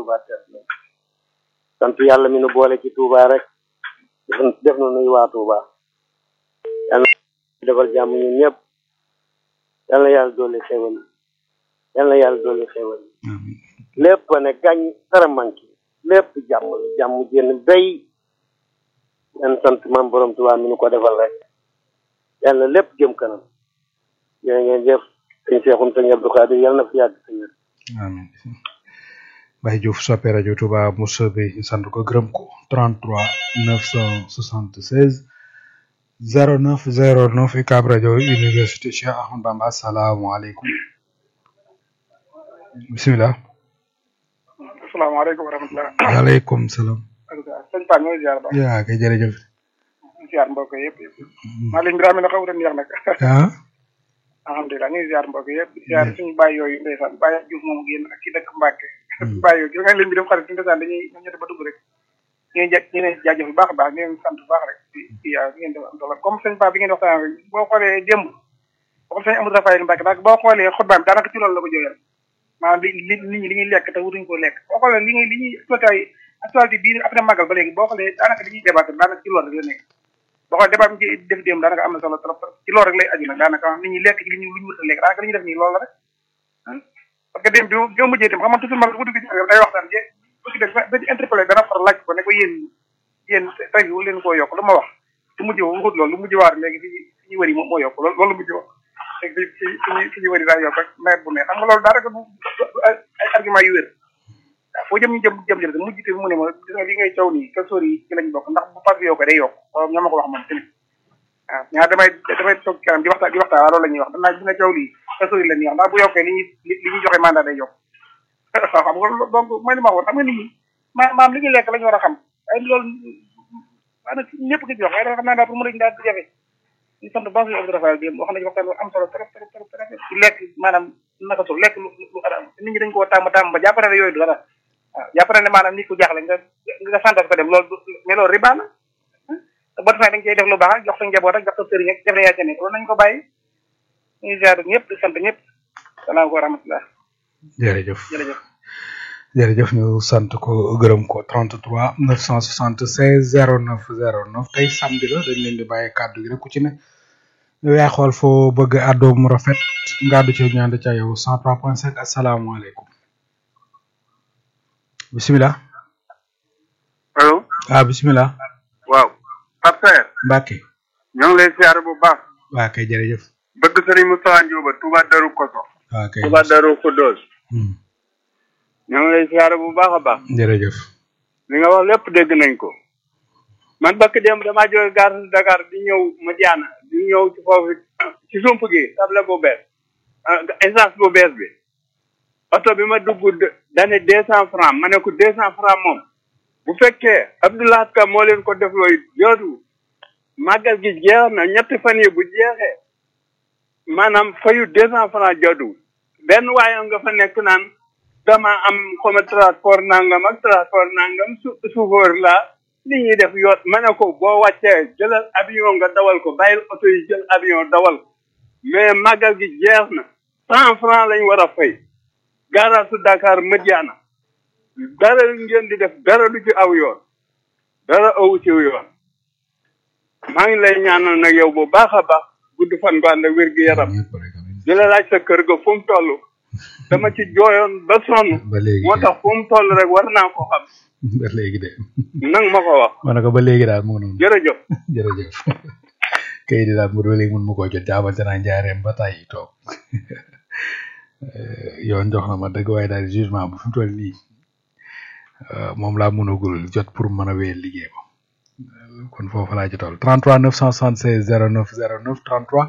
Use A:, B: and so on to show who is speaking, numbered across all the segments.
A: Touba teet na sant yàlla mi nu boole ci Touba rek def na nuy waa Touba yàlla na defal jàmm ñun ñëpp yàlla na yàlla doole xewal yàlla na yàlla doole xewal lépp ne gañ dara manqué lépp jàmm la jàmm jénn béy yan sant maam borom Touba mi nu ko defal rek yàlla lépp jëm kanam yéen ngeen jëf sëñ Seexum sëñ Abdou Khadir yàlla na fi yàgg sëñ
B: amiin Baye Diouf soppe rajo Touba Moussa bi ñu sant ko gërëm ko 33 976 09 09 UCAB rajo université Cheikh Ahmadou Bamba asalaamaaleykum bisimilah.
C: asalaamaaleykum wa rahmatulah.
B: waaleykum salaam.
C: sëñ Paa ñooy ziar ba.
B: yaa kay jërëjëf.
C: ziar mbokk yëpp yëpp. maa leen gërëm na xaw a neex nag.
B: ah.
C: alhamdulilah ñu ngi ziar mbokk yëpp ziar suñu bàyyi yooyu ndeysaan bàyyi Diouf moomu génn ak ki dëkk Mbacke. bàyyi yooyu nga leen bi dem xarit suñu ndeysaan dañuy ñoom ñett ba dugg rek. ñu ngi ñu ngi jaajëf bu baax a baax ñu ngi sant bu baax rek ci ci ngeen def am solo comme sëñ Paa bi ngeen waxtaan rek boo xoolee démb boo sëñ Amadou Rafael Mbacke daal boo xoolee xutbaam daanaka ci loolu la ko jógee maanaam li li nit ñi li ñuy lekk te wutuñ ko lekk boo xoolee li ñuy li ñuy actualité actualité bii après magal ba léegi boo xoolee daanaka li ñuy débattre daanaka ci loolu rek la nekk boo xoolee débat bi ci def démb daanaka am na solo trop ci loolu rek lay aju nag daanaka nit ñi lekk ci li ñu lu ñu wut a lekk daanaka li ñuy def nii loolu la rek parce que démb bi bi ma mujjee itam xam nga toujours man bu dugg ci day waxtaan je bu ci def ba ci interpellé dana far laaj ko ne ko yéen yéen tey wu leen koo yokk lu ma wax lu mujj waxut loolu lu mujj waar léegi fi fi ñu wëri moo moo yokk loolu loolu mujj wax léegi fi fi fi ñu wëri daa yokk rek nawet bu ne xam nga loolu daanaka du ay argument yu wér waaw foo jëm ñu jëm jëm jëm mujj te mu ne ma gis nga li ngay caw nii kasoor yi ci lañ bokk ndax bu pas bi yokkee day yokk loolu ñoo ma ko wax moom tamit waaw ñaar damay damay toog kanam di waxtaan di waxtaan waaw loolu la ñuy wax danaa gis nga caw lii kasoor yi la ñuy wax ndax bu yokkee li ñuy li ñuy joxe mandat day yokk waaw xam nga donc mooy li ma waxoon xam nga nit ñi ma maam li ñuy lekk la ñu war a xam ay loolu maanaam ñëpp ko ci wax waaye dafa xam naa daal pour mu rëñ daal di jafe ñu sant baax suñu Abdou Rafael bi wax nañu waxtaan am solo trop trop trop trop ci lekk maanaam naka su lekk lu lu adam nit ñi dañ koo tàmm tàmm ba jàpp na ne yooyu du dara waaw jàpp na ne maanaam nit ku jaaxle nga nga santas ko dem loolu mais loolu riba la boo defee da nga cey def lu baax ak jox sa njaboot ak jox sa sëriñ ak def na yaa ca nekk loolu nañu ko bàyyi ñu ziar ñëpp di sant ñëpp salaam wa rahmatullah
B: jërëjëf
C: jërëjëf
B: jërëjëf ñu sant ko gërëm ko 33 976 09 09 tey samedi la dañ leen di bàyyi kàddu gi rek ku ci ne yow yaa xool foo bëgg àddoo mu rafet nga àddu ci ñaan ca yow 103.5 asalaamaaleykum bisimilah.
D: allo.
B: ah bisimilah.
D: waaw. Pape Saer.
B: Mbacke.
D: ñoo ngi lay siyaare bu baax.
B: waa kay jërëjëf.
D: bëgg Serigne Moustapha Ndioba Touba Darou Koso.
B: waa kay
D: Touba Darou Khoudoss. ñoo ngi lay siyaare bu baax a baax.
B: jërëjëf.
D: li nga wax lépp dégg nañ ko. man bakk dem damaa jóge gare Dakar di ñëw Madiana di ñëw ci foofu ci sump gi table bu bees essence bu bees bi oto bi ma dugg dane deux cent franc ma ne ko deux cent franc moom bu fekkee Abdoulaye Ka moo leen ko def looy jootu màggal gi jeex na ñetti fan yi bu jeexee maanaam fayu deux cent franc jootu benn waaye nga fa nekk naan dama am xoma transport nangam ak transport nangam su chauffeur la li ñuy def yoot ma ne ko boo wàccee jëlal avion nga dawal ko bàyyil oto yi jël avion dawal mais màggal gi jeex na cent franc lañ war a fay garage su Dakar Madiana dara ngeen di def dara lu ci aw yoon dara awu ci yoon maa ngi lay ñaanal nag yow bu baax a baax gudd fan gu ànd ak wér gu yaram di la laaj sa kër ga fu mu toll dama ci jooyoon ba sonn
B: ba léegi
D: moo tax fu mu toll rek war naa ko xam
B: ba léegi de
D: nang ma ko wax
B: ma ne ko ba léegi daal mu ngi noonu
D: jërëjëf
B: jërëjëf kay di daal mu ba léegi mun ma koo jot jaabante naa njaareem ba tàyyi toog yoon jox na ma dëgg waaye daal jugement bu fi mu toll nii moom laa mënagul jot pour mën a wéyal liggéey ba kon foofu laa ci toll 33 976 09 09 33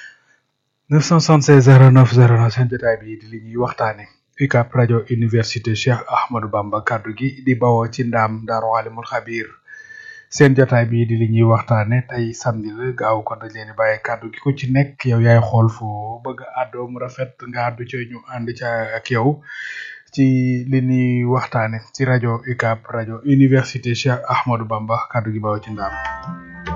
B: 976 09 09 seen jotaay bi di li ñuy waxtaane UCAB rajo université Cheikh Ahmadou Bamba kaddu gi di bawoo ci ndaam Daaru Alimul Xabiir seen jotaay bi di li ñuy waxtaane tey samedi la gaaw kon dañ leen di bàyyi kaddu gi ku ci nekk yow yaay xool foo bëgg àddoo mu rafet nga àddu ci ñu ànd ca ak yow ci li ñuy waxtaane ci rajo UCAB rajo université Cheikh Ahmadou Bamba kaddu gi bawoo ci ndaam